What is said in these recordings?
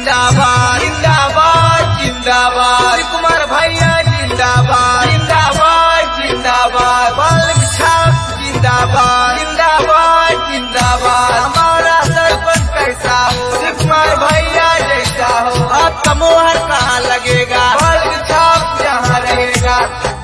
जिंदाबाद जिंदाबाद जिंदाबाद कुमार भैया जिंदाबाद जिंदाबाद जिंदाबाद बालक छाप जिंदाबाद जिंदाबाद जिंदाबाद हमारा सरपंच कैसा हो कुमार भैया जैसा हो आपका मोहर कहाँ लगेगा बालक छाप जहाँ रहेगा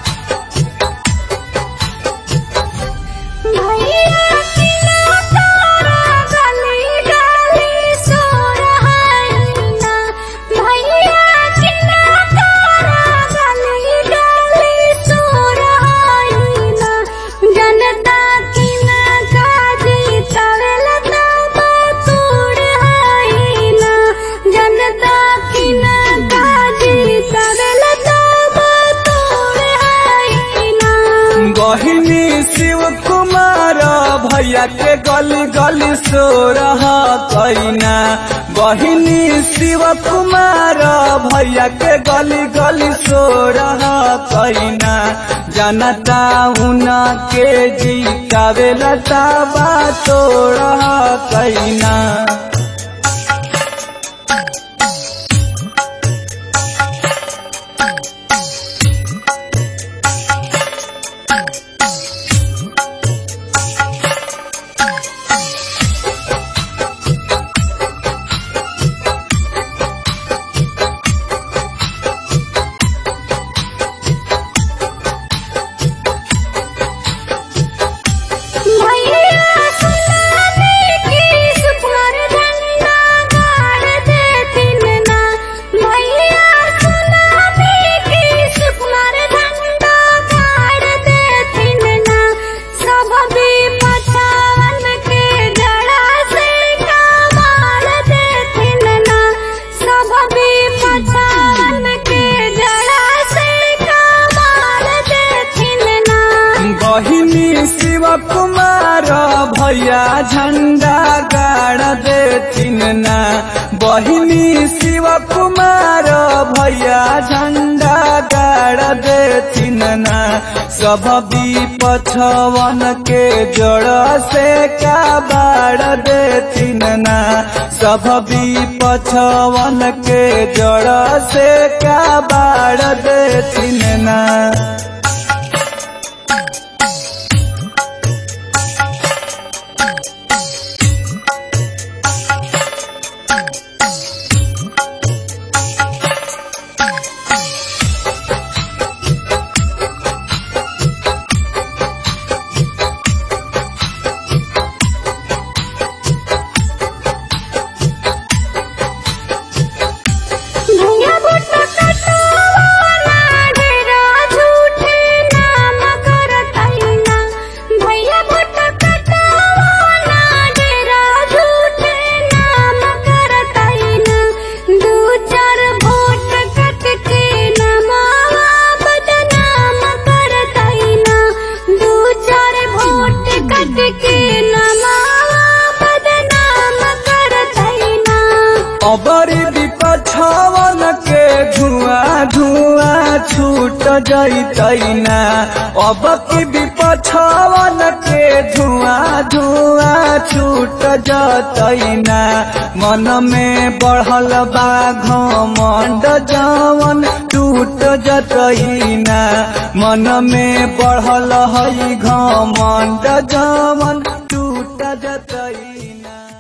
भैया किना तारा गली गली सो रहाइना भैया किना तारा गली गली सो रहाइना जनता किना काजी तवेल तबा तोड़ हाइना जनता किना काजी तवेल तबा तोड़ हाइना बहिनी शिव कुमार भैया के गली गली सो रहा कैना बहिनी शिव कुमार भैया के गली गली सो रहा कैना जनता उना के जीतावे लता बा तो रहा कैना भैया सुनाने की सुपर झंडा गाड़ देतिन ना भैया सुनाने की सुपर झंडा गाड़ देतिन ना सब भी पछावन के जड़ा से कमाल देतिन ना सब भी पछावन के जड़ा से कमाल देतिन ना बहिनी शिव कुमार भैया झंडा गाड़ देथिन ना बहिनी शिव कुमार भैया झंडा गाड़ देथिन ना सब पछवन के जड़ से का बाड़ देथिन ना सब पछवन के जड़ से का बाड़ देथिन ना भैया बुट्टा कटवाना डेरा झूठे नाम करतैना भैया बुट्टा कटवाना डेरा झूठे नाम करतैना दू चार वोट कट के नमावा बदनाम करतैना दू चार वोट कट के नमावा बदनाम करतैना अबर विपछवन के धुआं धुआं छूट जैतैना अब की विपछवन के धुआं धुआं छूट जतैना मन में बढ़ल बा घमंड जवन टूट जतैना मन में बढ़ल है घमंड जवन टूट जतैना